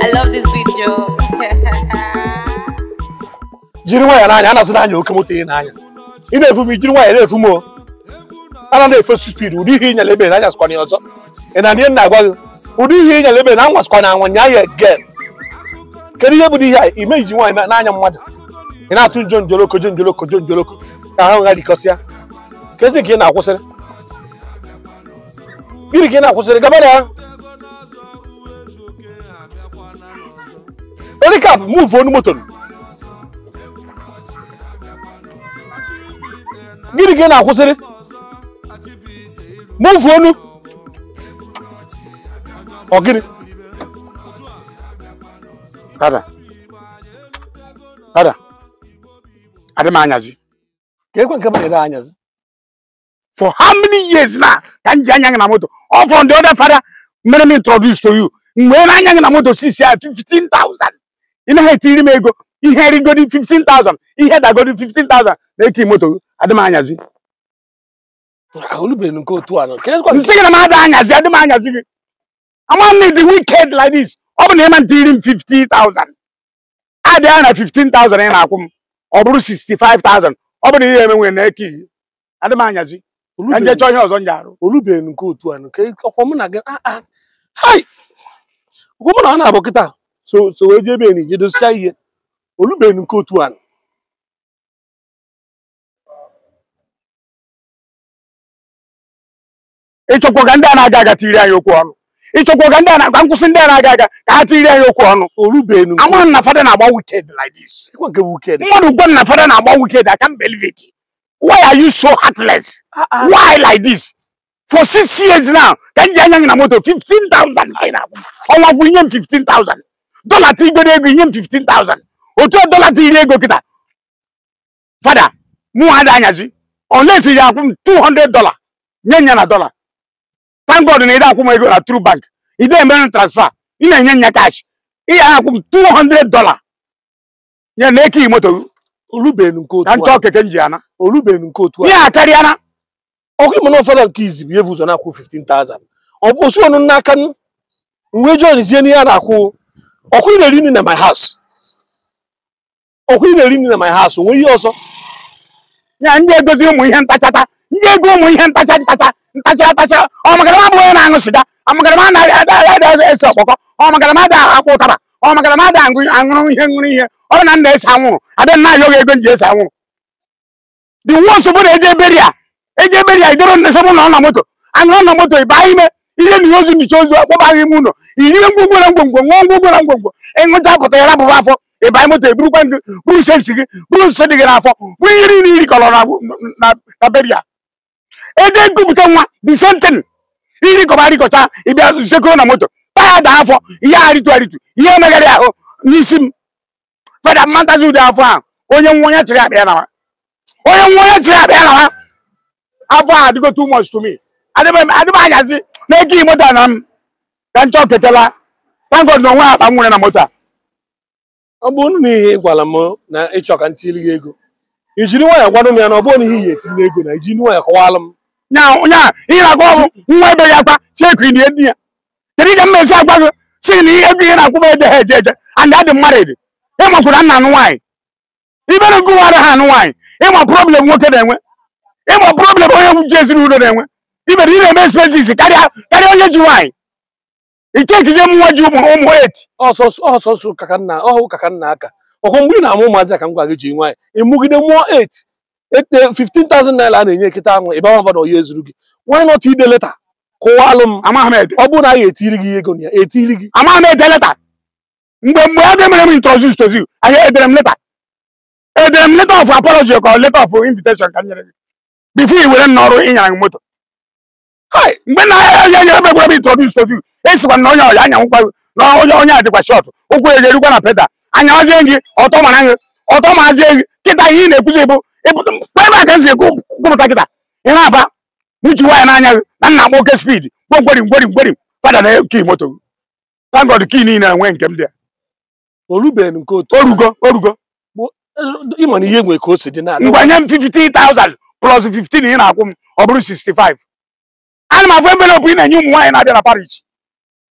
I love this video. jiri nwayọ n'anya a na-asị n'anya oke moto ị n'anya ị na-efu m ijiri nwayọ na-efu m o ana na-efesu spid ụdị ihe ịnyala ebe n'anya sịkwana ya ọzọ ị na ihe na-agwa gị ụdị ihe ịnyala ebe na anwa sịkwana anwa nya ya gen kedu ihe bụ ihe a ime iji nwaanyị n'anya mmadụ ị na-atụ njo njoloko jo njoloko jo njoloko ka ha gha dikọsịa kezi ka ị na-akwụsịrị gịnị ka ị na-akwụsịrị gaba na ya elikap muvu onu moto gịnị ka ị na-akwụsịrị muvu onu ọ gịnị Ada. Ada. Adị m anyazi. ka ekwe nke banyere anyazi For how many years na ka m ji anya gị na moto? All from the other father mere m introduce to you. Mgbe ị na-anya gị na moto sisi ya 15,000. Ị naghị etiri m ego. Ihe rigodi 15,000. Ihe dagodi 15,000 na-eki moto gị. Adị m anyazi. ahụlụbeghị nke otu a nọ ka ekwe Nsị gị na m ada anyazi, adị m anyazi gị. Ama m dị wicked like this. Ọ bụ na ị ma ntiri m 50,000. Adị ya na 15,000 ị na-akwụ m. Ọ bụrụ 65,000. Ọ bụ na ihe emenwe na-eki. Adị m anyazi. Ka nje chọọ ihe ọzọ m ji arụ. olubeghị nke otu a nọ ka ọkwa mụ na gị ah, ah. hai ụkwụ mụ na ọ na-abụ kịta so so wee jee ebe enyi jedosicha ihe olubeghị nke otu a nọ ịchọkwa ka ndị a na-aga aga tiri anyị okwu ọnụ ịchọkwa ka ndị a na-agba nkwụsị ndị a na-aga aga ka ha tiri anyị okwu ọnụ olubeghị nke ama m na fada na-agba wicked like this ekwe nke wuked mmadụ gwa m na fada na-agba wicked I can't believe it why are you so heartless why like this for six years now ka m ji anya gị na moto 15,000 anyị na-akwụ ọnwa gwụ inye m 15,000 dọla tigoro ego inye m 15,000 otu a dọla tiri ego kịta fada mụ ada anyazi unless ya akwụ m 200 dollar nye nya na dollar thank God na ị akwụ m ego na True Bank ị dee emere m transfer ị na-enye nya cash ị ya akwụ m 200 dollar ya na eke moto gị olubeghị nke otu ka m a chọọ keke m ji ana olubeghị nke otu a ihe a karịa ọkụ ịmụ na ụfọdụ nke izi bụ ihe ụzọ na-akwụ 15,000 ọ bụ osu ọnụ n'aka m wee join zie n'ihe a na-akwụ ọkụ ị na-eri nri na my house ọkụ ị na-eri nri na my house onwe ihe ọzọ ya ndị egozi ụmụ ihe ntachata ndị ego ụmụ ihe ntacha ntacha ntacha ntacha ọ maka na m abụghị onye na-aṅụ sịga ọ maka na m anaghị ada ese ọkpọkọ ọ maka na m ada akpụ ụtaba ọ maka na m ada aṅụ aṅụrụ ihe ṅụrụ ihe ọ bụ na m na-ese anwụrụ adị m na-ayọ gị ego m ji ese anwụrụ the worst bụ na eje eberi a eje eberi a ijere nsogbu na ọ na moto aṅụrụ na moto ịba ime ihe na ozu nyicha ozu akpọbaghị ime ụlọ iriwe ngwongwo na ngwongwo ṅụọ ngwongwo na ngwongwo ịṅụcha pụta ya rabụba afọ ịba moto eburukwa gị buru sensi gị buru nsị dị gị n'afọ buru ihe niile iri kọrọ na na na beri a eje nkupụta nwa the same thing iri kọba arịkọcha ịbịa sekoro na moto taya da afọ ihe arịtụ arịtụ ihe emegharị ahụ n'isi m feda mmantazi ụdị afọ ahụ onye nwa onye chịrị akpa ya nawa onye nwa onye chịrị akpa ya nawa afọ ahụ adịgo too much to me adịba adịba anyazi na eke moto a na m ka nchọ ketela thank God na onwe akpa m nwere na moto a ọ bụrụ na ihe ị gwara m na ịchọ ka m tiri gị ego i jiri nwayọọ gwanụ m ya na ọ bụrụ na ihe iyi etinye ego na iji nwayọọ kọwalụ m nya nya ihe na-agwa ọgwụ nwa ebe ya akwa cheku na edi ya kedu ka mmezi agwa gị si na ihe ego ihe na-akwụ m eje ha eje eje and adị mmadụ ede ịmakwara nna anụ nwaanyị ibere nke ụwa ha anụ nwaanyị ịma problem nwoke na-enwe ịma problem onye ji ezinụlọ na-enwe ibere ị na-eme expenses karịa karịa onye ji nwaanyị ichekizie m nwa ji ụmụ ụmụ eti ọsọsọ ọsọsọ ụka ka nna ọhụ ụka ka nna aka ọkụ mgbe ị na-amụ ụmụazị a ka m gwa gị ji nwanyị ịmụgide mụọ 8 ete 15,000 naira a na-enye nkịta ahụ ịba nwa na oyi ezuru gị why not ide leta kụwalụ m amaghị m ede ọ bụrụ na a ga-etiri gị ego na ya etiri gị amaghị m ede leta mgbe mgbe ya ga-emere m introduce to you anyị edere m leta edere m letter of apology ka ọ letter of invitation ka m nyere gị before i were m n'ọrụ ịnyara gị moto hai mgbe na ya ya nyere m egwere m introduce to you esikwa na onye ọya anyanwụkwa na onye onye a dịkwa shọt ụkwụ ya ga-erukwa na peda anyawazie gị ọtọ mara gị ọtọ marazie gị kịta ihe ị na-ekwuzi bụ ịpụta ebe a ka m si kwupụta kịta ị na-aba mụchi nwaanyị n'anya gị na nna akpọ oke spid gwongweri ngweri ngweri fada na kii moto gị thank God kii niile enwe nke m dị olubeghị nke otu orugo orugo ịma na ihe nwere ka o si dị na ngwanye m 50,000 plus 15 ị na-akwụ m ọ bụrụ 65 ana m afụ envelopu ị na-enye ụmụ nwaanyị na-abịa na parish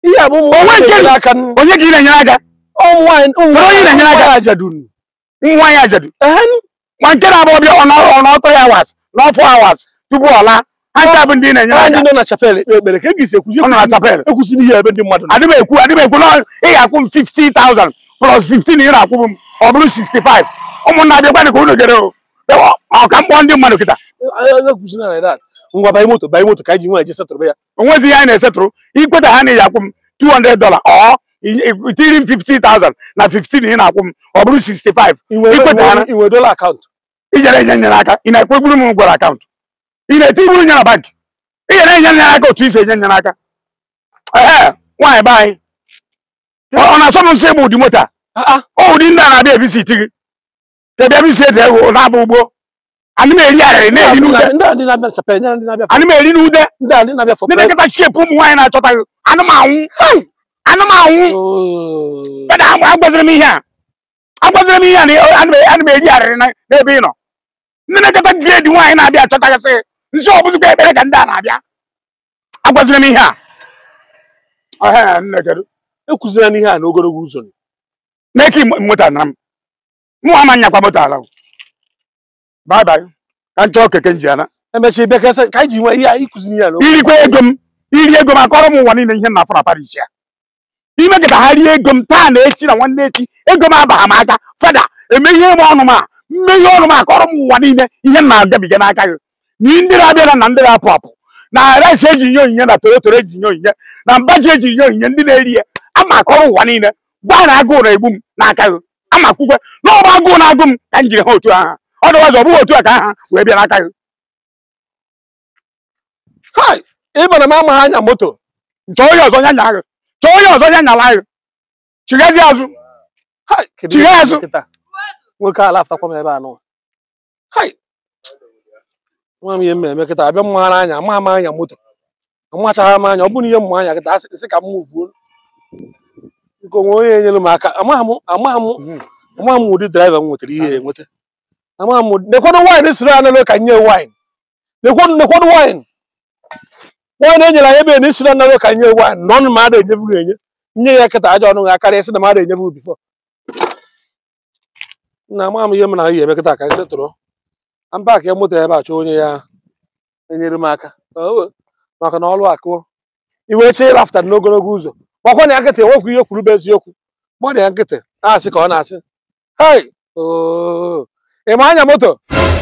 ihe a bụ ụmụ Onwe nwaanyị nke- na-enyere aka n- onye ka ị na-enyere aka ụmụ nwaanyị ụmụ Kedu onye na-enyere aka? nwaanyị ajadun nwa ya ajadu Ehe, nwa nke na-abụ ọbịa ọnọtọ ya awas n'ọfọ awas tupu ọ laa ha ncha bụ ndị ị na-enyere ha ndị aka nọ na chapel ekpe ekpere ka e ga-esi ekwuzi ọ nọ na chapel ekwuziri ihe ebe ndị mmadụ nọ adị m ekwu adị m ekwu na ị ga-akwụ m 50,000 plus 15 ị na-akwụ m ọ bụrụ 65 ụmụnna bịakwa dị ka unu gere o ọka mkpọ ndị mmadụ kịta ekwuziri na that ngwa banye moto banye moto ka anyị ji nwaanyị je setụrụ ya onwezi ihe anyị na-esetụrụ ikweta ha na ị akwụ m 200 dollar ọ itiri m 50,000 na 15 ị na-akwụ m ọ bụrụ 65 ikweta ha na inwe dola akaụntụ ijere enye nyere aka ị na-ekwegburu m gwara akaụntụ ị na-etiburu nye na bankị ị ga na-enye nyere aka otu isi enye nyere aka ee nwaanyị be anyị ọ ọ na-asọ m nsọ ịgba ụdị moto a Ah, ah. ọ ụdị ndị a na-abịa evisit gị ka bịa visit ego na-abụ ugbo anyị na-eri arịrị na-eri n'ude ndị a ndị na-abịa chapel nyere ndị na-abịa anyị na-eri n'ude ndị a ndị na-abịa for ndị na-eketa shepụ ụmụ nwaanyị na-achọtaghị anụmanwụ anụmanwụ Oh. Kedu agwa agwaziri m ihe a agwaziri m ihe a na ana m- ana m eri arịrị na- n'ebe ị nọ ndị na-eketa gredi nwaanyị na-abịa achọtagasị nsị ọbụzikwa ekpere ka ndị a na-abịa agwaziri m ihe a Ọhịa, nne kedu ekwuzira n'ihe a n'ogologo ụzọ na-eke moto na m mụ ama nyakwa moto ala bye bye ka m chọọ keke nji ana emechie bịa ka ese- ka anyị ji nwee ihe a ịkụziri ihe a n'ogologo irikwa ego m iri ego m akọrọ m ụwa niile ihe m na-afụ na Paris ya ime ka ha rie ego m taa na echi na nwanne echi ego m abaghị m aka fada emeghe m ọnụ m a mmeghe ọnụ m akọrọ m ụwa niile ihe m na-agabiga n'aka gị na ndị na-abịara na ndị na-apụ apụ na rice eji nye onyinye na torotoro eji nye onyinye na mbaji eji nye onyinye ndị na-eri ya ama akọrọ ụwa niile gwa na agụụ na-egbu m n'aka gị ama kwukwe na ọba agụụ na-agụ m ka m jiri ha otu aha ọdụwazi ọ bụghị otu a ka aha wee bịa n'aka gị hai ịmana m amaghị anya moto chọọ onye ọzọ nya nya gị chọọ onye ọzọ nya nyala gị chigazi azụ hai kedu Chigha ihe azụ. nkịta nwoke ala aftakwa m ebe a nọ hai nwa m ihe m eme kịta abịa mmara anya ama ama anya moto amachaghị m anya ọ bụrụ ihe mma anya kịta asị sị ka m mụvuo nke onwe onye enyere m aka amaghị m amaghị m amaghị m ụdị draiva m nwetara ihe enweta amaghị m ụdị nekwanụ waịn siri analo ka nye waịn nekwanụ nekwanụ waịn waịn enyere anyị ebe na isiri analo ka nye waịn na ọnụ ma ada enyefu gị enye nye ya kịta aja ọnụ ga karịa sị na mmadụ enyefu bifọ na ama m ihe m na ihe eme kịta ka anyị setụrụ mpak ya moto ebe a chọọ onye ya enyere m aka Oo, maka na ọlụ akụọ iwe chee ịlafta n'ogologo ụzọ gbakwa na ya nkịtị enwekwu ihe kwuru bụ eziokwu gbọdụ ya nkịtị na-asị ka ọ na-asị hai oo ị ma anya moto